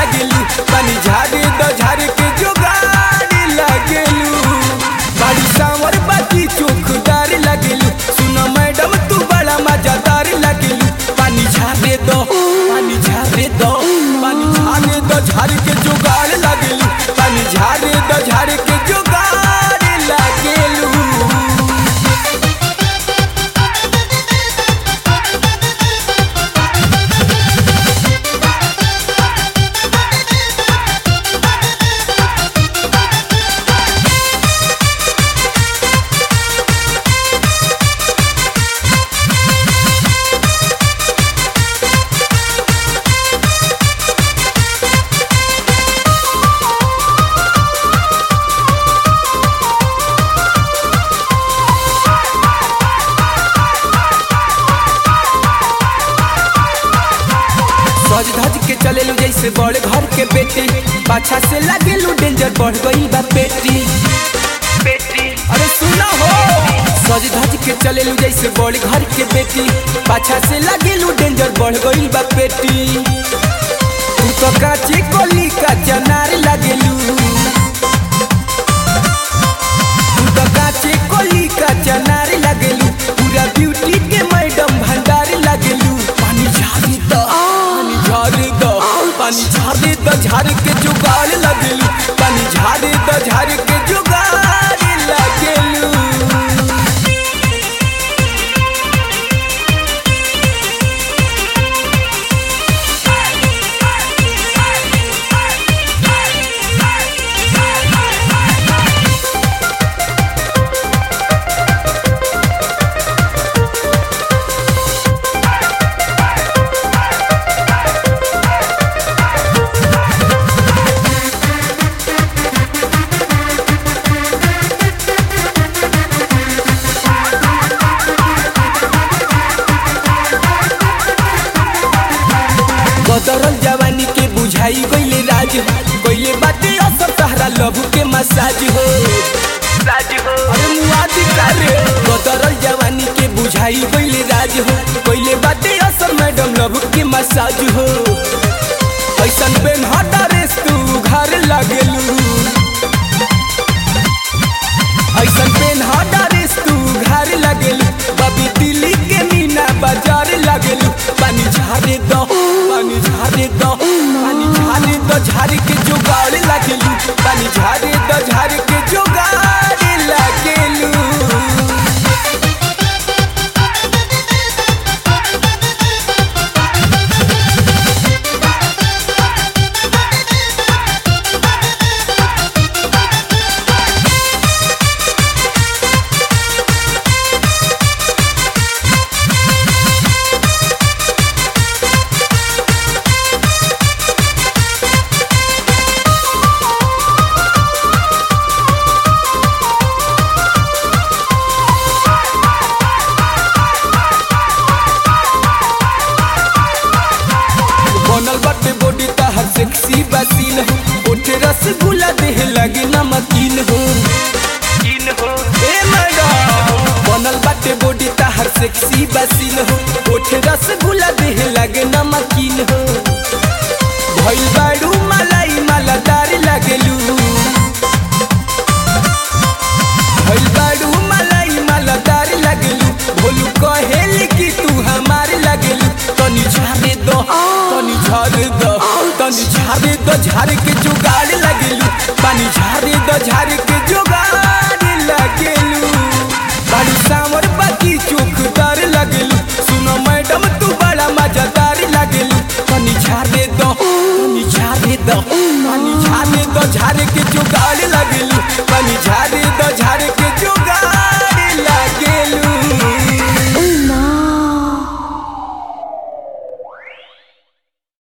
लगेलू पानी झारे द झारे के जोगाड़ लगेलू बाड़ी सांवर बाकी चोखदार लगेलू सुन मैडम तू बड़ा मजादार लगेलू पानी झारे दो पानी झारे दो पानी झारे दो झारे के जोगाड़ लगेलू पानी झारे दो झारे के जोगाड़ लगेलू सज धज के चलेलू जैसे बड़े घर के बेटी पाछा से लगेलू डेंजर बढ़ गई बा पेटी बेटी अरे सुना हो सज धज के चलेलू जैसे बड़े घर के बेटी पाछा से लगेलू डेंजर बढ़ गई बा पेटी तू तो काची कोली का जनार लगेलू तू तो काची कोली का जनार लगेलू पूरा ब्यूटी के मैडम भंडार लगेलू पानी झाड़ी दो पानी झाड़ी दो पानी झाड़ी दो झाड़ के जुगाड़ लगेलू पानी झाड़ी दो झाड़ के जुगाड़ लगेलू बदरल जवानी के बुझाई गईले राज हो गईले बाटे असर तहरा लहू के मसाज हो राज हो अरे मुआदी करे बदरल जवानी के बुझाई गईले राज हो गईले बाटे असर मैडम लहू के मसाज हो ऐसन पेन हटा रेस तू घर लगेलू ऐसन पेन हटा रेस तू घर लगेलू बबी दिल्ली के मीना बाजार लगेलू पानी झारे दो पानी झारे दो पानी झारे दो झारे के जुगाड़ लगेलू पानी झारे दो झारे के जुगाड़ लगेलू बनल बाटे बॉडी तहर सेक्सी बसीन हो ओठे रसगुल्ला देह लगे नमकीन हो कीन हो ए मैडम बनल बाटे बॉडी तहर सेक्सी बसीन हो ओठे रसगुल्ला देह लगे नमकीन हो भइल बाड़ू मलाई मालादार लगेलू भइल बाड़ू मलाई मालादार लगेलू भोलू कहेली कि तू हमार लगेलू तनी झारे दो तनी झारे दो तनी झारे दो झारे के जुगाड़ लगेलू पानी झारे दो झारे के जुगाड़ लगेलू बाड़ी सांवर बाकी चोखदार लगेलू सुनो मैडम तू बड़ा मजादार लगेलू तनी झारे दो तनी झारे दो पानी झारे दो झारे के जुगाड़ लगेलू पानी झारे दो